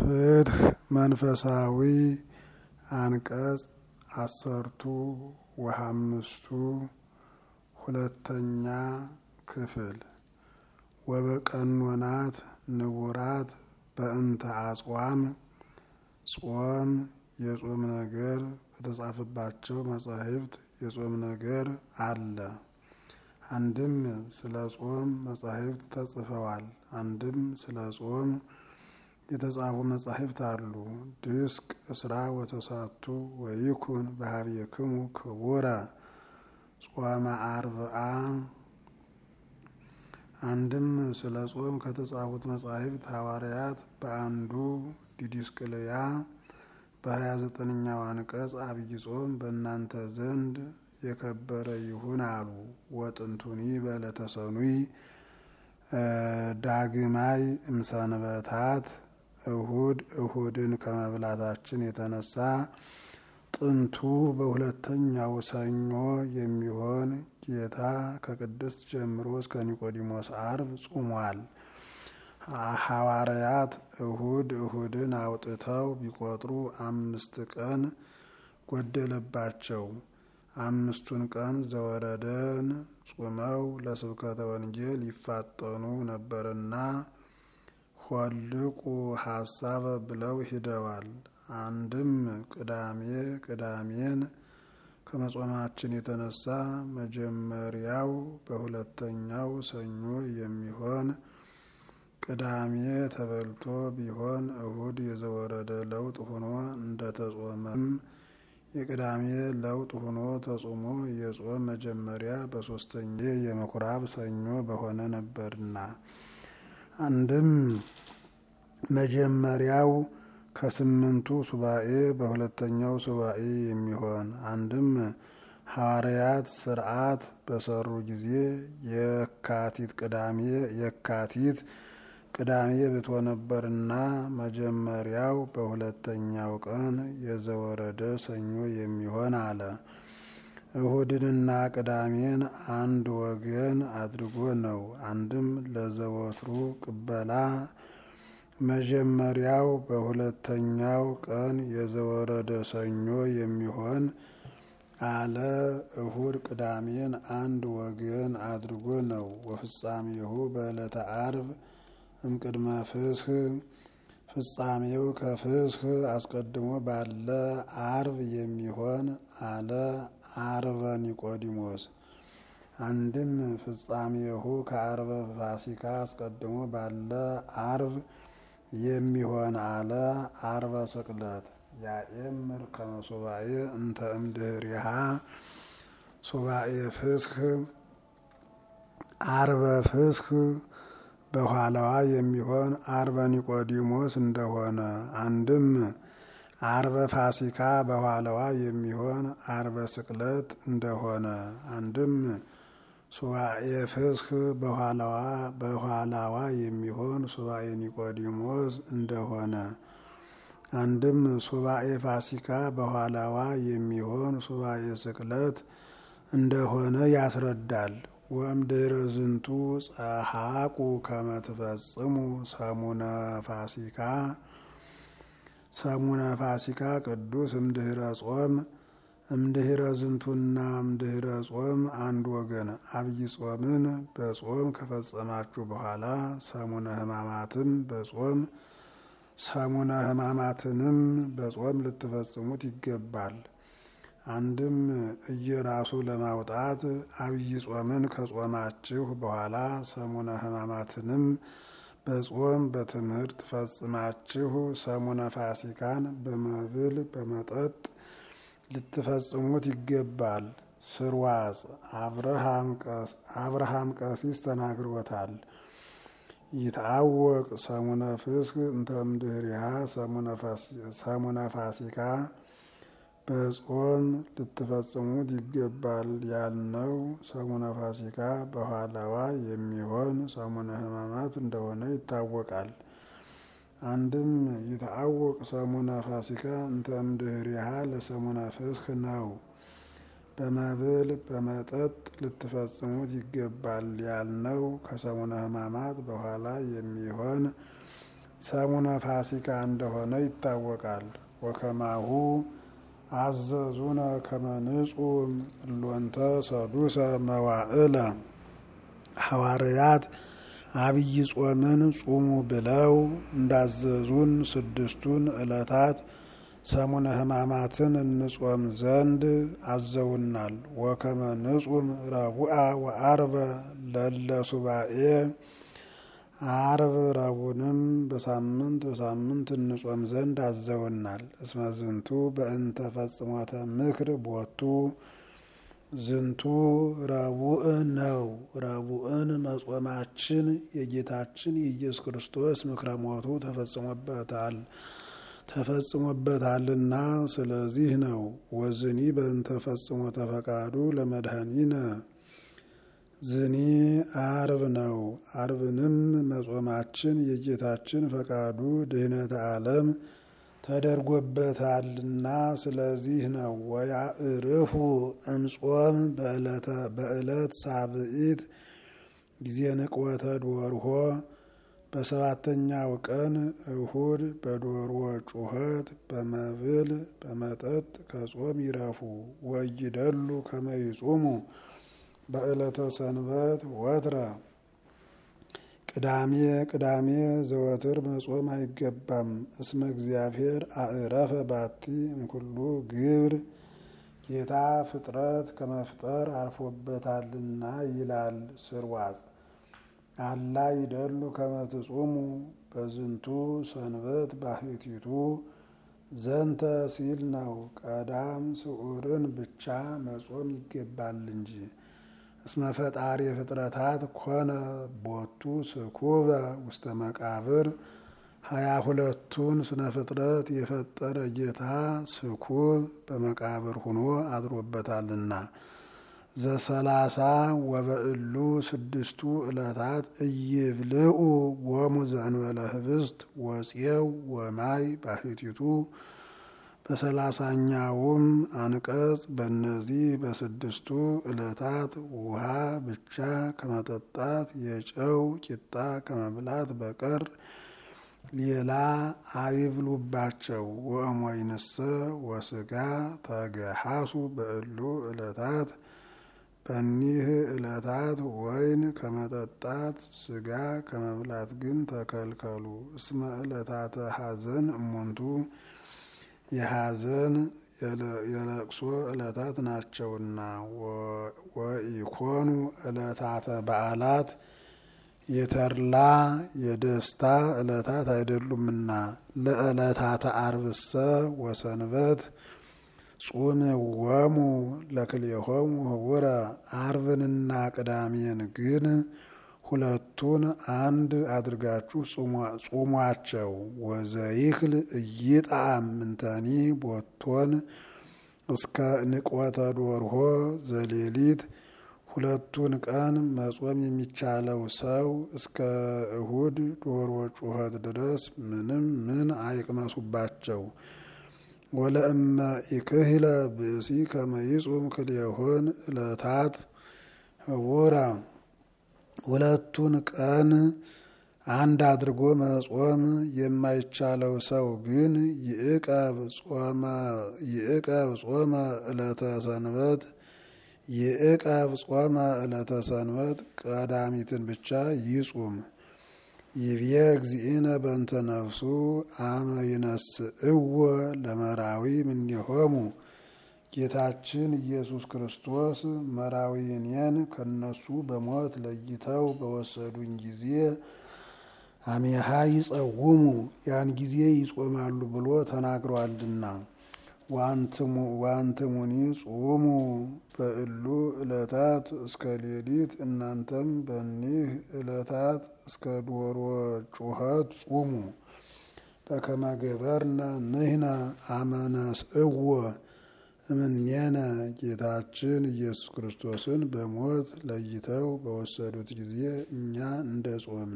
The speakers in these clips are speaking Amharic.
ፍትህ መንፈሳዊ አንቀጽ አሰርቱ ወሃምስቱ ሁለተኛ ክፍል ወበቀኖናት ንቡራት በእንተ አጽዋም ጾም የጾም ነገር በተጻፈባቸው መጻሕፍት የጾም ነገር አለ። አንድም ስለ ጾም መጻሕፍት ተጽፈዋል። አንድም ስለ ጾም የተጻፉ መጻሕፍት አሉ። ድስቅ እስራ ወተሳቱ ወይኩን በሀቤክሙ ክቡረ ጾመ አርብዓ። አንድም ስለ ጾም ከተጻፉት መጻሕፍት ሐዋርያት በአንዱ ዲድስቅልያ በሀያ ዘጠነኛው አንቀጽ አብይ ጾም በእናንተ ዘንድ የከበረ ይሁን አሉ። ወጥንቱኒ በዕለተ ሰኑይ ዳግማይ እምሰንበታት እሁድ እሁድን ከመብላታችን የተነሳ ጥንቱ በሁለተኛው ሰኞ የሚሆን ጌታ ከቅድስት ጀምሮ እስከ ኒቆዲሞስ አርብ ጾሟል። ሐዋርያት እሁድ እሁድን አውጥተው ቢቆጥሩ አምስት ቀን ጎደለባቸው። አምስቱን ቀን ዘወረደን ጾመው ለስብከተ ወንጌል ይፋጠኑ ነበርና ሆልቁ ሀሳበ ብለው ሂደዋል። አንድም ቅዳሜ ቅዳሜን ከመጾማችን የተነሳ መጀመሪያው በሁለተኛው ሰኞ የሚሆን ቅዳሜ ተበልቶ ቢሆን እሁድ የዘወረደ ለውጥ ሆኖ እንደተጾመም የቅዳሜ ለውጥ ሆኖ ተጾሞ የጾም መጀመሪያ በሶስተኛ የምኩራብ ሰኞ በሆነ ነበርና አንድም መጀመሪያው ከስምንቱ ሱባኤ በሁለተኛው ሱባኤ የሚሆን አንድም ሐዋርያት ስርዓት በሰሩ ጊዜ የካቲት ቅዳሜ የካቲት ቅዳሜ ብቶ ነበርና መጀመሪያው በሁለተኛው ቀን የዘወረደ ሰኞ የሚሆን አለ። እሁድንና ቅዳሜን አንድ ወገን አድርጎ ነው። አንድም ለዘወትሩ ቅበላ መጀመሪያው በሁለተኛው ቀን የዘወረደ ሰኞ የሚሆን አለ። እሁድ ቅዳሜን አንድ ወገን አድርጎ ነው። ወፍጻሜሁ በዕለተ አርብ እምቅድመ ፍስህ ፍጻሜው ከፍስህ አስቀድሞ ባለ አርብ የሚሆን አለ። አርበ ኒቆዲሞስ አንድም ፍጻሜሁ ከአርበ ፋሲካ አስቀድሞ ባለ አርብ የሚሆን አለ። አርበ ስቅለት ያኤምር ከመ ሱባኤ እንተ እምድህሪሃ ሱባኤ ፍስህ አርበ ፍስህ በኋላዋ የሚሆን አርበ ኒቆዲሞስ እንደሆነ አንድም አርበ ፋሲካ በኋላዋ የሚሆን አርበ ስቅለት እንደሆነ አንድም ሱባኤ ፍስህ በኋላዋ በኋላዋ የሚሆን ሱባኤ ኒቆዲሞስ እንደሆነ አንድም ሱባኤ ፋሲካ በኋላዋ የሚሆን ሱባኤ ስቅለት እንደሆነ ያስረዳል። ወእምድኅረ ዝንቱ ጸሐቁ ከመ ትፈጽሙ ሰሙነ ፋሲካ ሰሙነ ፋሲካ ቅዱስ እምድኅረ ጾም እምድኅረ ዝንቱና እምድኅረ ጾም አንድ ወገን አብይ ጾምን በጾም ከፈጸማችሁ በኋላ ሰሙነ ሕማማትም በጾም ሰሙነ ሕማማትንም በጾም ልትፈጽሙት ይገባል። አንድም እየራሱ ለማውጣት አብይ ጾምን ከጾማችሁ በኋላ ሰሙነ ሕማማትንም በጾም በትምህርት ፈጽማችሁ ሰሙነ ፋሲካን በመብል በመጠጥ ልትፈጽሙት ይገባል። ስርዋጽ አብርሃም ቀሲስ ተናግሮታል። ይትአወቅ ሰሙነ ፍስክ እንተ እምድኅሪሃ ሰሙነ ፋሲካ በጾም ልትፈጽሙት ይገባል ያልነው ሰሙነ ፋሲካ በኋላዋ የሚሆን ሰሙነ ሕማማት እንደሆነ ይታወቃል። አንድም ይትአወቅ ሰሙነ ፋሲካ እንተ እምድኅሪሃ ለሰሙነ ፍስክ ነው። በመብል በመጠጥ ልትፈጽሙት ይገባል ያልነው ከሰሙነ ሕማማት በኋላ የሚሆን ሰሙነ ፋሲካ እንደሆነ ይታወቃል። ወከማሁ አዘዙነ ከመንጹም እሎንተ ሰዱሰ መዋዕለ ሐዋርያት አብይ ጾምን ጹሙ ብለው እንዳዘዙን ስድስቱን ዕለታት ሰሙነ ሕማማትን እንጾም ዘንድ አዘውናል። ወከመ ንጹም ረቡአ ወአርበ ለለ ሱባኤ አርብ ረቡንም በሳምንት በሳምንት እንጾም ዘንድ አዘውናል። እስመ ዝንቱ በእንተ ፈጽሞተ ምክር ቦቱ ዝንቱ ረቡዕ ነው። ረቡዕን መጾማችን የጌታችን የኢየሱስ ክርስቶስ ምክረ ሞቱ ተፈጽሞበታል ተፈጽሞበታልና ስለዚህ ነው። ወዝኒ በእንተ ፈጽሞተ ፈቃዱ ለመድኃኒነ ዝኒ አርብ ነው። አርብንም መጾማችን የጌታችን ፈቃዱ ድህነተ ዓለም ተደርጎበታልና ስለዚህ ነው። ወያእርፉ እምጾም በዕለት ሳብኢት ጊዜ ንቅወተ ዶርሆ በሰባተኛው ቀን እሁድ በዶሮ ጩኸት በመብል በመጠጥ ከጾም ይረፉ። ወይደሉ ከመይጹሙ በዕለተ ሰንበት ወትረ ቅዳሜ ቅዳሜ ዘወትር መጾም አይገባም። እስመ እግዚአብሔር አእረፈ ባቲ እምኩሉ ግብር ጌታ ፍጥረት ከመፍጠር አርፎበታልና ይላል ስርዋጽ። አላ ይደሉ ከመትጹሙ በዝንቱ ሰንበት ባሕቲቱ ዘንተ ሲል ነው። ቀዳም ስዑርን ብቻ መጾም ይገባል እንጂ እስመ ፈጣሪ ፍጥረታት ኮነ ቦቱ ስኩበ ውስተ መቃብር ሀያ ሁለቱን ስነ ፍጥረት የፈጠረ ጌታ ስኩብ በመቃብር ሁኖ አድሮበታልና። ዘሰላሳ ወበእሉ ስድስቱ ዕለታት እይብልዑ ወሙ ዘእንበለ ህብስት ወፄው ወማይ ባሕቲቱ በሰላሳኛውም አንቀጽ በእነዚህ በስድስቱ ዕለታት ውሃ ብቻ ከመጠጣት የጨው ቂጣ ከመብላት በቀር ሌላ አይብሉባቸው። ወእሞይንሰ ወስጋ ተገሃሱ በእሉ ዕለታት በኒህ ዕለታት ወይን ከመጠጣት ስጋ ከመብላት ግን ተከልከሉ። እስመ ዕለታተ ሐዘን እሙንቱ የሐዘን የለቅሶ ዕለታት ናቸውና። ወኢኮኑ ዕለታተ በዓላት የተድላ የደስታ ዕለታት አይደሉምና። ለዕለታተ አርብሰ ወሰንበት ጹም ወሙ ለክልኤሆሙ ህቡረ አርብንና ቅዳሜን ግን ሁለቱን አንድ አድርጋችሁ ጹሟቸው። ወዘይክል እይጣም ምንተኒ ቦቶን እስከ ንቆተ ዶርሆ ዘሌሊት ሁለቱን ቀን መጾም የሚቻለው ሰው እስከ እሁድ ዶሮ ጩኸት ድረስ ምንም ምን አይቅመሱባቸው። ወለእመ ኢክህለ ብእሲ ከመይጹም ክልኤሆን ዕለታት ህቡራ ሁለቱን ቀን አንድ አድርጎ መጾም የማይቻለው ሰው ግን ይዕቀብ ጾመ ዕለተ ሰንበት ይዕቀብ ጾመ ዕለተ ሰንበት ቀዳሚትን ብቻ ይጹም። ይብየ እግዚእነ በእንተ ነፍሱ አመ ይነስእዎ ለመራዊ እምኔሆሙ ጌታችን ኢየሱስ ክርስቶስ መራዊ እኔን ከነሱ በሞት ለይተው በወሰዱኝ ጊዜ አሜሃ ይጸውሙ ያን ጊዜ ይጾማሉ ብሎ ተናግሯልና። ዋንትሙኒ ጹሙ በእሉ ዕለታት እስከ ሌሊት እናንተም በኒህ ዕለታት እስከ ዶሮ ጩኸት ጹሙ። በከመ ገበርነ ንሕነ አመ ነስእዎ እምኔነ ጌታችን ኢየሱስ ክርስቶስን በሞት ለይተው በወሰዱት ጊዜ እኛ እንደ ጾምን።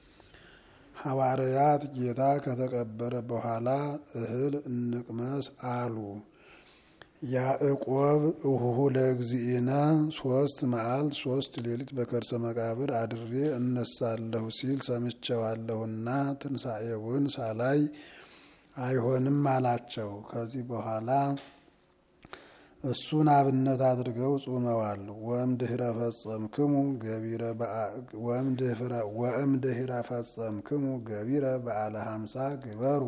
ሐዋርያት ጌታ ከተቀበረ በኋላ እህል እንቅመስ አሉ። ያዕቆብ እሁሁ ለእግዚእነ ሶስት መዓልት ሶስት ሌሊት በከርሰ መቃብር አድሬ እነሳለሁ ሲል ሰምቼዋለሁና ትንሣኤውን ሳላይ አይሆንም አላቸው። ከዚህ በኋላ እሱን አብነት አድርገው ጾመዋል። ወእምድኅረ ፈጸምክሙ ገቢረ ወእምድኅረ ፈጸምክሙ ገቢረ በዓለ ሀምሳ ግበሩ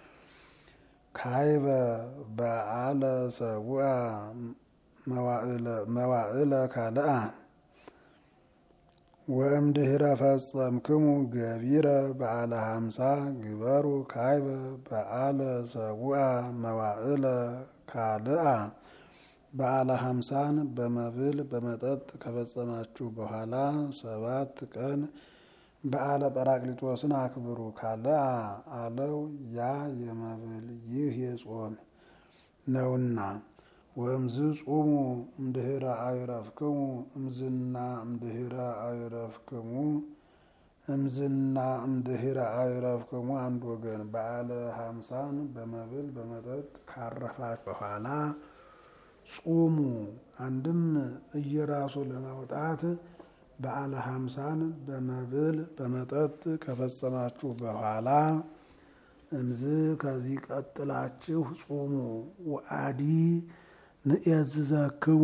ካይበ በዓለ ሰቡአ መዋዕለ ካልአ ወእምድኅረ ፈጸምክሙ ገቢረ በዓለ ሀምሳ ግበሩ ካይበ በዓለ ሰቡአ መዋዕለ ካልአ በዓለ ሀምሳን በመብል በመጠጥ ከፈጸማችሁ በኋላ ሰባት ቀን በዓለ ጰራቅሊጦስን አክብሩ። ካልአ አለው ያ የመብል ይህ የጾም ነውና። ወእምዝ ጹሙ እምድኅረ አዕረፍክሙ እምዝና እምድኅረ አዕረፍክሙ እምዝና እምድኅረ አዕረፍክሙ አንድ ወገን በዓለ ሀምሳን በመብል በመጠጥ ካረፋችሁ በኋላ ጹሙ። አንድም እየራሱ ለማውጣት በዓለ ሀምሳን በመብል በመጠጥ ከፈጸማችሁ በኋላ እምዝ ከዚህ ቀጥላችሁ ጹሙ። ወአዲ ንእዝዘክሙ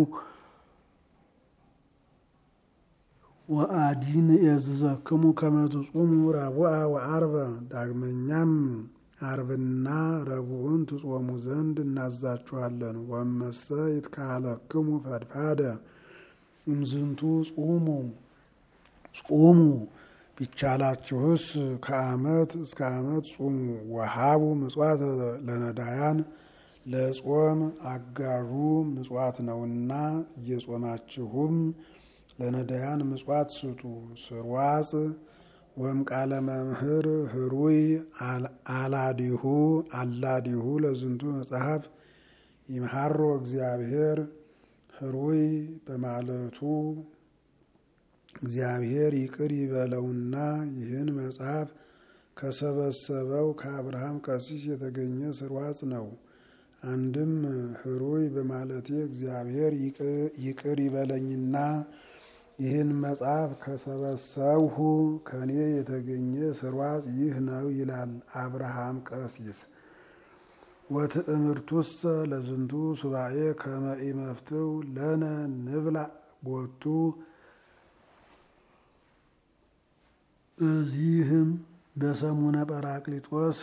ወአዲ ንእዝዘክሙ ከመ ትጹሙ ረቡዐ ወዐርበ ዳግመኛም አርብና ረቡዕን ትጾሙ ዘንድ እናዛችኋለን። ወመሰ ይትካለክሙ ፈድፋደ እምዝንቱ ጹሙ ጹሙ ቢቻላችሁስ ከዓመት እስከ ዓመት ጹሙ። ወሃቡ ምጽዋት ለነዳያን ለጾም አጋዡ ምጽዋት ነውና እየጾማችሁም ለነዳያን ምጽዋት ስጡ። ስርዋጽ ወም ቃለ መምህር ህሩይ አላዲሁ አላዲሁ ለዝንቱ መጽሐፍ ይምሃሮ እግዚአብሔር ህሩይ በማለቱ እግዚአብሔር ይቅር ይበለውና ይህን መጽሐፍ ከሰበሰበው ከአብርሃም ቀሲስ የተገኘ ስርዋጽ ነው። አንድም ህሩይ በማለቴ እግዚአብሔር ይቅር ይበለኝና ይህን መጽሐፍ ከሰበሰብሁ ከኔ የተገኘ ስርዋጽ ይህ ነው ይላል አብርሃም ቀሲስ። ወትእምርቱሰ ለዝንቱ ሱባኤ ከመ ኢመፍትው ለነ ንብላ ቦቱ እዚህም በሰሙነ ጰራቅሊጦስ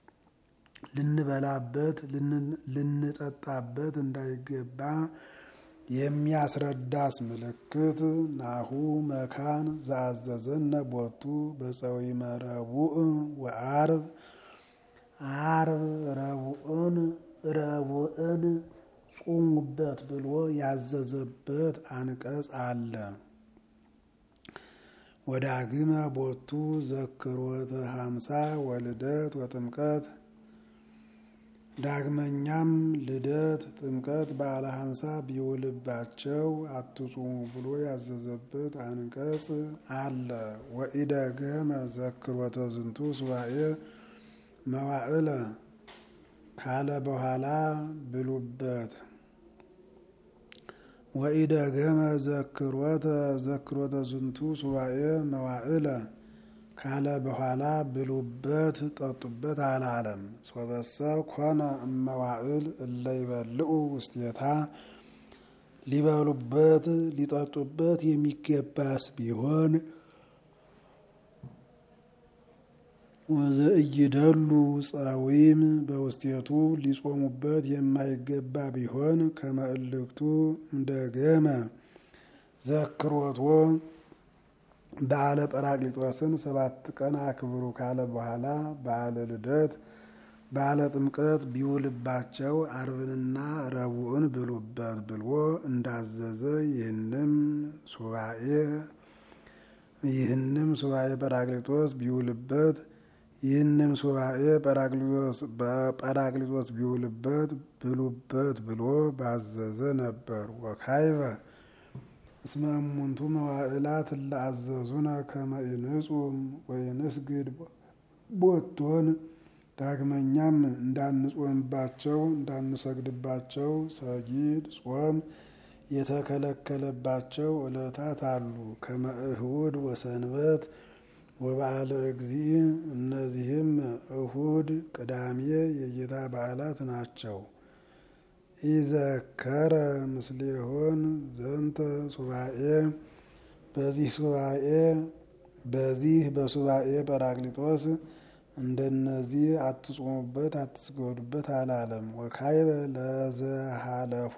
ልንበላበት ልንጠጣበት እንዳይገባ የሚያስረዳስ ምልክት ናሁ መካን ዘአዘዘነ ቦቱ በፀዊመ ረቡዕ ወአርብ አርብ ረቡዕን ረቡዕን ጹሙበት ብሎ ያዘዘበት አንቀጽ አለ። ወዳግመ ቦቱ ዘክሮተ ሀምሳ ወልደት ወጥምቀት ዳግመኛም ልደት፣ ጥምቀት፣ በዓለ ሀምሳ ቢውልባቸው አትጹሙ ብሎ ያዘዘበት አንቀጽ አለ። ወኢደገመ ዘክሮተ ዝንቱ ሱባኤ መዋዕለ ካለ በኋላ ብሉበት። ወኢደገመ ዘክሮተ ዘክሮተ ዝንቱ ሱባኤ መዋዕለ ካለ በኋላ ብሉበት ጠጡበት አላለም። ሶበሰ ኮነ እመዋዕል እለ ይበልዑ ውስቴታ ሊበሉበት ሊጠጡበት የሚገባስ ቢሆን ወዘእይደሉ ጸዊም በውስቴቱ ሊጾሙበት የማይገባ ቢሆን ከመእልክቱ እንደገመ ዘክሮቶ በዓለ ጰራቅሊጦስን ሰባት ቀን አክብሩ ካለ በኋላ በዓለ ልደት፣ በዓለ ጥምቀት ቢውልባቸው አርብንና ረቡዕን ብሉበት ብሎ እንዳዘዘ ይህንም ሱባኤ ይህንም ሱባኤ ጰራቅሊጦስ ቢውልበት ይህንም ሱባኤ ጰራቅሊጦስ ቢውልበት ብሉበት ብሎ ባዘዘ ነበር። ወካይበ እስመ እሙንቱ መዋዕላት እለአዘዙነ ከመ ኢንጹም ወይንስግድ ቦቶን። ዳግመኛም እንዳንጾምባቸው እንዳንሰግድባቸው ሰጊድ ጾም የተከለከለባቸው ዕለታት አሉ። ከመእሁድ ወሰንበት ወበዓለ እግዚእ እነዚህም እሁድ፣ ቅዳሜ የጌታ በዓላት ናቸው። ኢዘከረ ምስሌሆን ዘንተ ሱባኤ በዚህ ሱባኤ በዚህ በሱባኤ ጰራቅሊጦስ እንደነዚህ አትጾሙበት አትስገዱበት አላለም። ወካይበ ለዘሃለፎ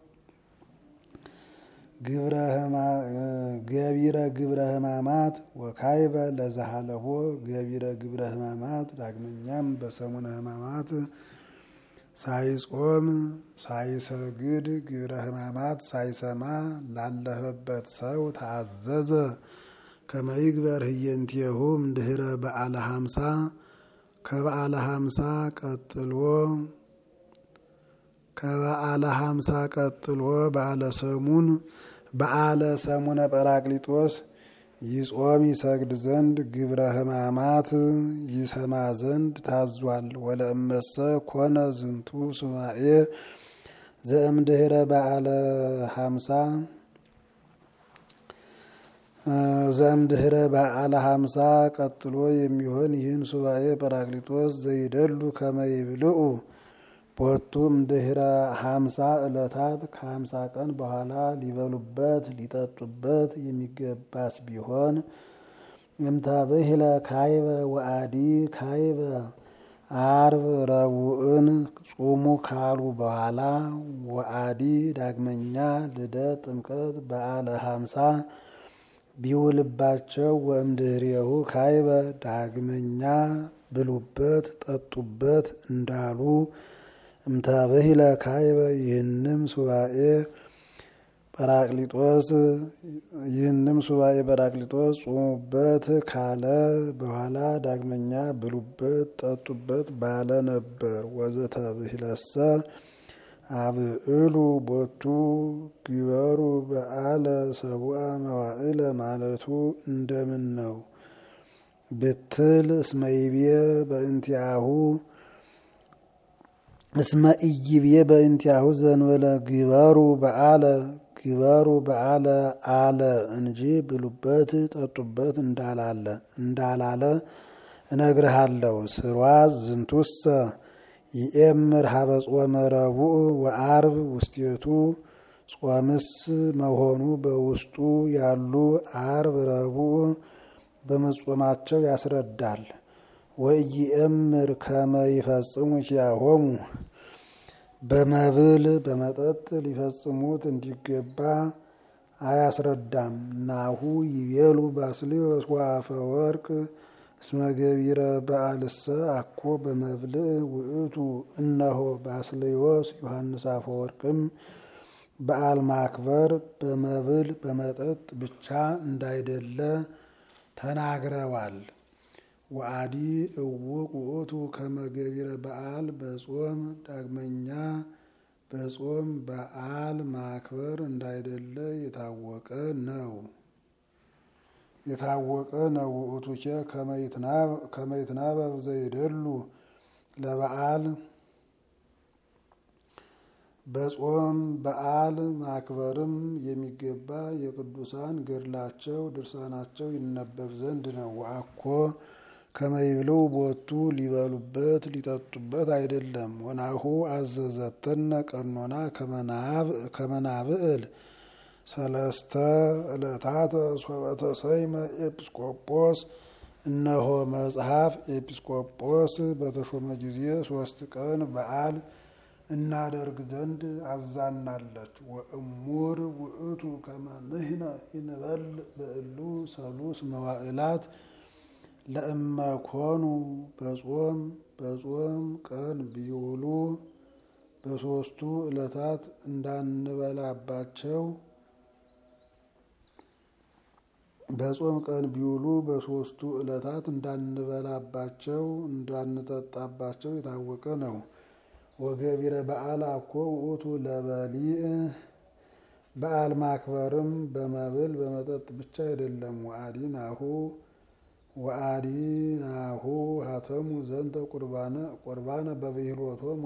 ገቢረ ግብረ ሕማማት ወካይበ ለዘሃለፎ ገቢረ ግብረ ሕማማት ዳግመኛም በሰሙነ ሕማማት ሳይጾም ሳይሰግድ ግብረ ሕማማት ሳይሰማ ላለፈበት ሰው ታዘዘ። ከመይግበር ህየንቴሁ እምድህረ በዓለ ሀምሳ ከበዓለ ሀምሳ ቀጥሎ ከበዓለ ሀምሳ ቀጥሎ በዓለ ሰሙን በዓለ ሰሙነ ጰራቅሊጦስ ይጾም ይሰግድ ዘንድ ግብረ ሕማማት ይሰማ ዘንድ ታዟል። ወለእመሰ ኮነ ዝንቱ ሱባኤ ዘእምድህረ በዓለ ሀምሳ ዘእምድህረ በዓለ ሀምሳ ቀጥሎ የሚሆን ይህን ሱባኤ ጰራቅሊጦስ ዘይደሉ ከመይብልኡ ቦቱ እምድህረ ሀምሳ ዕለታት ከሀምሳ ቀን በኋላ ሊበሉበት ሊጠጡበት የሚገባስ ቢሆን እምታብህለ ካይበ ወአዲ ካይበ አርብ ረቡዕን ጹሙ ካሉ በኋላ ወአዲ ዳግመኛ ልደት፣ ጥምቀት፣ በዓለ ሀምሳ ቢውልባቸው ወእምድህሬሁ ካይበ ዳግመኛ ብሉበት ጠጡበት እንዳሉ እምታበሂለ ካይበ ይህንም ሱባኤ ጰራቅሊጦስ ይህንም ሱባኤ ጰራቅሊጦስ ጾሙበት ካለ በኋላ ዳግመኛ ብሉበት ጠጡበት ባለ ነበር። ወዘተብሂለሰ አብዕሉ ቦቱ ግበሩ በዓለ ሰቡአ መዋዕለ ማለቱ እንደምን ነው ብትል እስመይቤ በእንቲአሁ እስመ ኢይቤ በእንቲአሁ ዘንበለ ግበሩ በዓለ ግበሩ በዓለ አለ እንጂ ብሉበት ጠጡበት እንዳላለ እንዳላለ እነግርሃለሁ። ስርዋዝ ዝንቱሰ ይኤምር ሀበ ጾመ ረቡዕ ወአርብ ውስቴቱ ጾምስ መሆኑ በውስጡ ያሉ አርብ ረቡዕ በመጾማቸው ያስረዳል። ወኢየእምር ከመ ይፈጽሙ ኪያሆሙ በመብል በመጠጥ ሊፈጽሙት እንዲገባ አያስረዳም። ናሁ ይቤሉ ባስልዮስ ወአፈ ወርቅ እስመ ገቢረ በዓልሰ አኮ በመብልዕ ውእቱ። እነሆ ባስልዮስ ዮሐንስ አፈወርቅም በዓል ማክበር በመብል በመጠጥ ብቻ እንዳይደለ ተናግረዋል። ወአዲ እውቅ ውእቱ ከመ ገቢረ በዓል በጾም ዳግመኛ በጾም በዓል ማክበር እንዳይደለ የታወቀ ነው የታወቀ ነው። ውእቱኬ ከመ ይትናበብ ዘይደሉ ለበዓል በጾም በዓል ማክበርም የሚገባ የቅዱሳን ገድላቸው ድርሳናቸው ይነበብ ዘንድ ነው። ወአኮ ከመይብሉ ቦቱ ሊበሉበት ሊጠጡበት አይደለም። ወናሁ አዘዘተነ ቀኖና ከመናብዕል ሰለስተ ዕለታት ሶበተ ሰይመ ኤጲስቆጶስ። እነሆ መጽሐፍ ኤጲስቆጶስ በተሾመ ጊዜ ሶስት ቀን በዓል እናደርግ ዘንድ አዛናለች። ወእሙር ውእቱ ከመ ንሕነ ይንበል በእሉ ሰሉስ መዋዕላት ለእመኮኑ በጾም በጾም ቀን ቢውሉ በሶስቱ ዕለታት እንዳንበላባቸው በጾም ቀን ቢውሉ በሶስቱ ዕለታት እንዳንበላባቸው እንዳንጠጣባቸው የታወቀ ነው። ወገቢረ በዓል አኮ ውእቱ ለበሊዕ በዓል ማክበርም በመብል በመጠጥ ብቻ አይደለም። ወአዲ ናሁ ወአዲ ናሁ ሀተሙ ዘንተ ቁርባነ በብሂሎቶሙ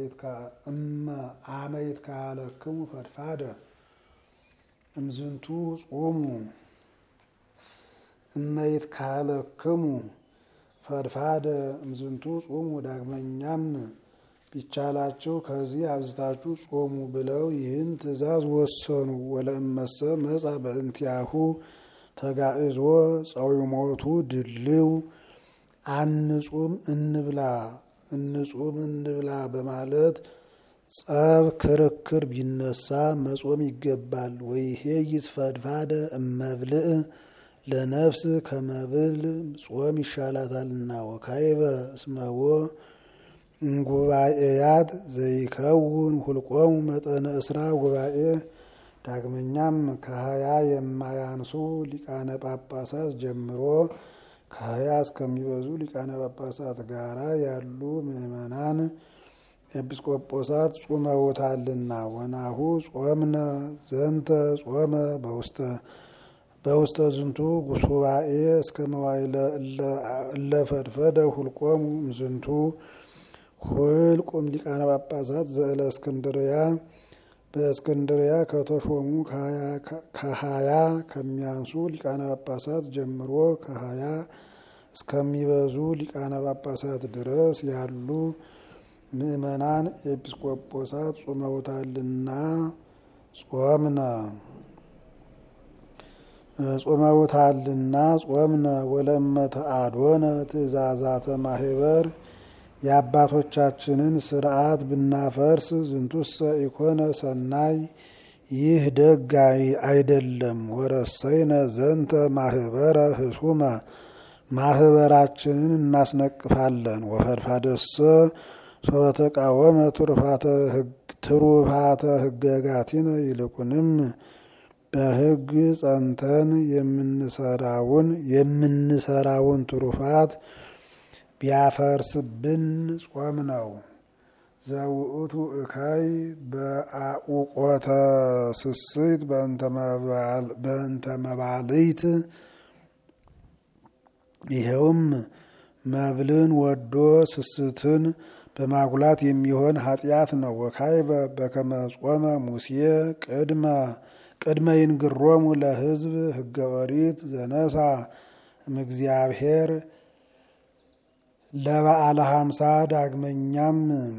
አመ ይትካለክሙ ፈድፋደ እምዝንቱ ጾሙ እመ ይትካለክሙ ፈድፋደ እምዝንቱ ጾሙ ዳግመኛም ቢቻላቸው ከዚህ አብዝታችሁ ጾሙ ብለው ይህን ትእዛዝ ወሰኑ። ወለእመሰ መጻ በእንቲአሁ ተጋእዞ ጸዊሞቱ ድልው አንጹም እንብላ እንጹም እንብላ በማለት ጸብ ክርክር ቢነሳ መጾም ይገባል። ወይሄ ይትፈድፋደ እመብልዕ ለነፍስ ከመብል ጾም ይሻላታልና። ወካይበ እስመዎ ጉባኤያት ዘይከውን ሁልቆሙ መጠነ እስራ ጉባኤ ዳግመኛም ከሀያ የማያንሱ ሊቃነ ጳጳሳት ጀምሮ ከሀያ እስከሚበዙ ሊቃነ ጳጳሳት ጋራ ያሉ ምዕመናን ኤጲስቆጶሳት ጹመውታልና። ወናሁ ጾምነ ዘንተ ጾመ በውስተ በውስተ ዝንቱ ጉሱባኤ እስከ መዋይለ እለፈድፈደ ሁልቆሙ ዝንቱ ሁልቁም ሊቃነ ጳጳሳት ዘእለ እስክንድርያ በእስክንድርያ ከተሾሙ ከሀያ ከሚያንሱ ሊቃነ ጳጳሳት ጀምሮ ከሀያ እስከሚበዙ ሊቃነ ጳጳሳት ድረስ ያሉ ምዕመናን ኤጲስቆጶሳት ጾመውታልና ጾምነ ጾመውታልና ጾምነ ወለመተ አዶነ ትእዛዛተ ማህበር የአባቶቻችንን ስርዓት ብናፈርስ ዝንቱሰ ኢኮነ ሰናይ ይህ ደግ አይደለም። ወረሰይነ ዘንተ ማህበረ ህሱመ ማህበራችንን እናስነቅፋለን። ወፈድፋደሰ ሶበተቃወመ ትሩፋተ ህገጋቲነ ይልቁንም በህግ ጸንተን የምንሰራውን የምንሰራውን ትሩፋት ቢያፈርስብን ጾም ነው። ዘውእቱ እካይ በአቁቆተ ስስት በእንተ መባልይት ይኸውም መብልን ወዶ ስስትን በማጉላት የሚሆን ኃጢአት ነው። ወካይበ በከመ ጾመ ሙሴ ቅድመ ቅድመ ይንግሮሙ ለህዝብ ህገ ኦሪት ዘነሳ እምእግዚአብሔር ለበዓለ ሀምሳ ዳግመኛም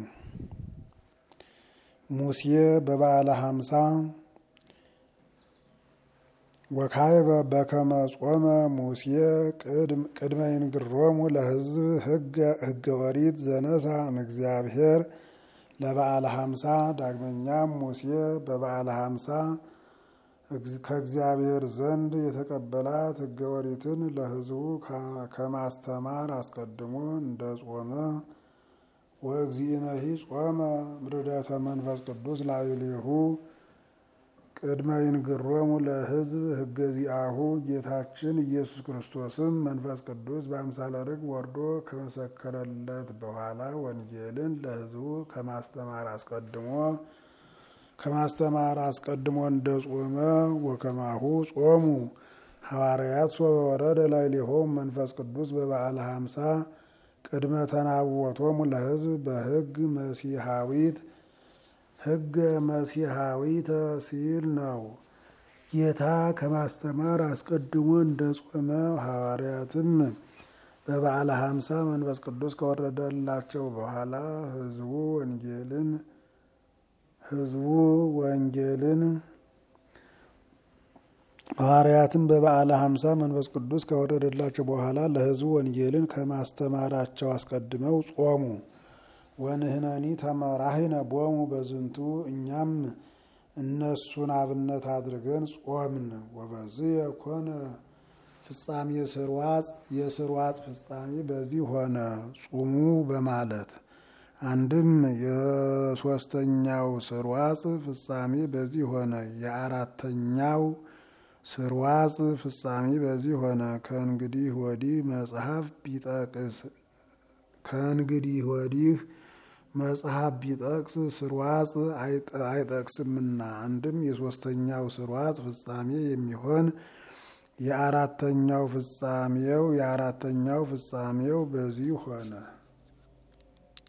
ሙሴ በበዓለ ሀምሳ ወካይበ በከመ ጾመ ሙሴ ቅድመ ይንግሮሙ ለህዝብ ህገ ኦሪት ዘነሳ እምእግዚአብሔር ለበዓለ ሀምሳ ዳግመኛም ሙሴ በበዓለ ሀምሳ ከእግዚአብሔር ዘንድ የተቀበላት ህገ ኦሪትን ለህዝቡ ከማስተማር አስቀድሞ እንደ ጾመ ወእግዚእነሂ ጾመ ምርደተ መንፈስ ቅዱስ ላዕሌሁ ቅድመ ይንግሮሙ ለህዝብ ህገ ዚአሁ ጌታችን ኢየሱስ ክርስቶስም መንፈስ ቅዱስ በአምሳለ ርግብ ወርዶ ከመሰከረለት በኋላ ወንጌልን ለህዝቡ ከማስተማር አስቀድሞ ከማስተማር አስቀድሞ እንደ ጾመ ወከማሁ ጾሙ ሐዋርያት ሶበ ወረደ ላዕሌሆሙ መንፈስ ቅዱስ በበዓለ ሀምሳ ቅድመ ተናወቶሙ ለህዝብ በህግ መሲሐዊት ህገ መሲሐዊተ ሲል ነው። ጌታ ከማስተማር አስቀድሞ እንደ ጾመ ሐዋርያትም በበዓለ ሀምሳ መንፈስ ቅዱስ ከወረደላቸው በኋላ ህዝቡ ወንጌልን ህዝቡ ወንጌልን ሐዋርያትም በበዓለ ሀምሳ መንፈስ ቅዱስ ከወረደላቸው በኋላ ለህዝቡ ወንጌልን ከማስተማራቸው አስቀድመው ጾሙ። ወንህነኒ ተመራሂነ ቦሙ በዝንቱ እኛም እነሱን አብነት አድርገን ጾምን። ወበዚህ የኮነ ፍጻሜ ስርዋጽ የስርዋጽ ፍጻሜ በዚህ ሆነ ጹሙ በማለት አንድም የሶስተኛው ስርዋጽ ፍጻሜ በዚህ ሆነ። የአራተኛው ስርዋጽ ፍጻሜ በዚህ ሆነ። ከእንግዲህ ወዲህ መጽሐፍ ቢጠቅስ ከእንግዲህ ወዲህ መጽሐፍ ቢጠቅስ ስርዋጽ አይጠቅስምና አንድም የሶስተኛው ስርዋጽ ፍጻሜ የሚሆን የአራተኛው ፍጻሜው የአራተኛው ፍጻሜው በዚህ ሆነ።